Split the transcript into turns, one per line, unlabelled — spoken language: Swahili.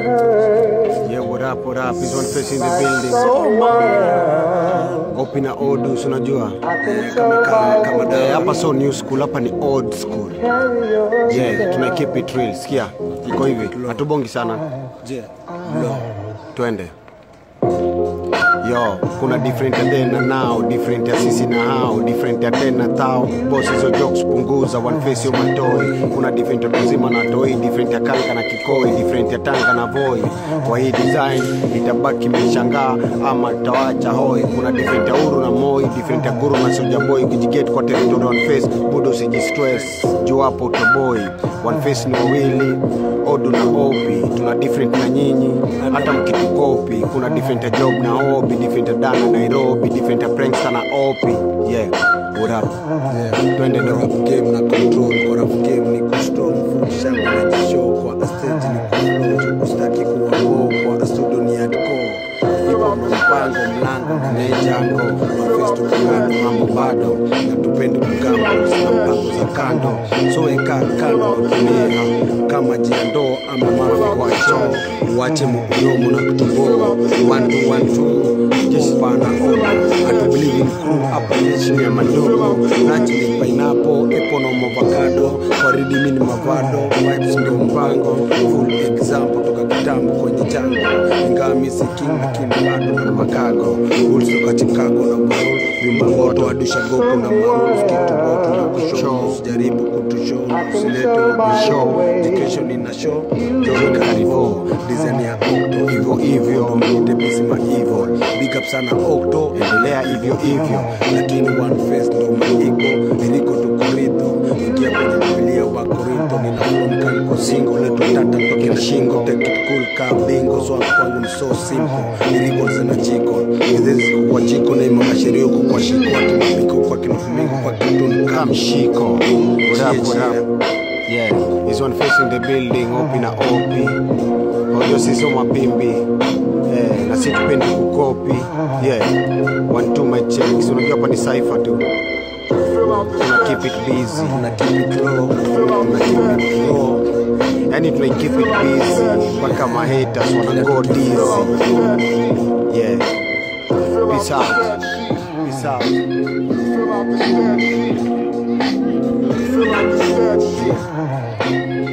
Yeah, what up, what up? It's one face in the building. Open na odus, unajua kama kama kama da hapa so new school, hapa ni old school. Yeah, tuna keep it real. Sikia, iko hivi, hatubongi sana.
Je,
Twende. Yo, kuna different ya then na now, different ya sisi na hao, different ya then na thao. Boss hizo jokes punguza, one face yo matoi. Kuna different ya kuzima na toi, different ya kanka na kikoi, different ya tanga na voi. Kwa hii design itabaki mmeshangaa ama tawacha hoi. Kuna different ya uru na moi, different ya guru na soja boy. Ukijiget kwa territory one face, budo usijistress. Juu hapo utoboi. One face ni wawili, odu na opi. Tuna different na nyinyi, hata mkitukopi. Kuna different ya job na hobby, different ya dana Nairobi, different ya prankster na opi. Yeah, what up? Twende
rap
do.
game na control kwa rap game ni kustrong full shamba na jishow kwa stage ni kuflow ustaki kuwa go kwa studio ni hardcore ipo mpango mlango na jango face to kando mambo bado na tupende kugamba sina mpango za kando so eka kando tumia kama jiandoo ama mafi kwa choo uache mkudomo na kutoboa one two one two jeshi pana oda hatubelieve in crew hapa jeshi ya madogo naturally pineapple apple na avocado waridi mini mavado vibes ndio mpango full example toka kitambo kwenye chango ingawa misi king lakini bado na makago rules toka Chicago na ball vyumba moto adusha goku na marules kitu goku na kushow usijaribu kutushow usilete ubishow education ina show joga karibu design ya octo hivyo hivyo mite misima hivyo big up sana octo
Endelea hivyo hivyo.
lakini one face ndo maiko niliko tukoridho ingia kwenye bibilia wa korinto ninafumka niko singo leto tata toke na shingo take it cool ka bingo so kwangu ni so simple niliko zina jiko hizi kwa jiko na imama sheria huko kwa shiko ati mapiko kwa kinufumingo kwa kitun
Come
kam
Shiko. What up, what up? Yeah, it's one face in the building, opi na opi. Ojo sisi mapimbi. Yeah, na si tupendi kukopi. Yeah, one two my checks. Unajua hapa ni cipher tu. Tuna keep it busy.
na keep it low na keep it low
Yani tuna keep it busy mpaka ma haters wana go dizzy. Yeah. Peace out. Peace out.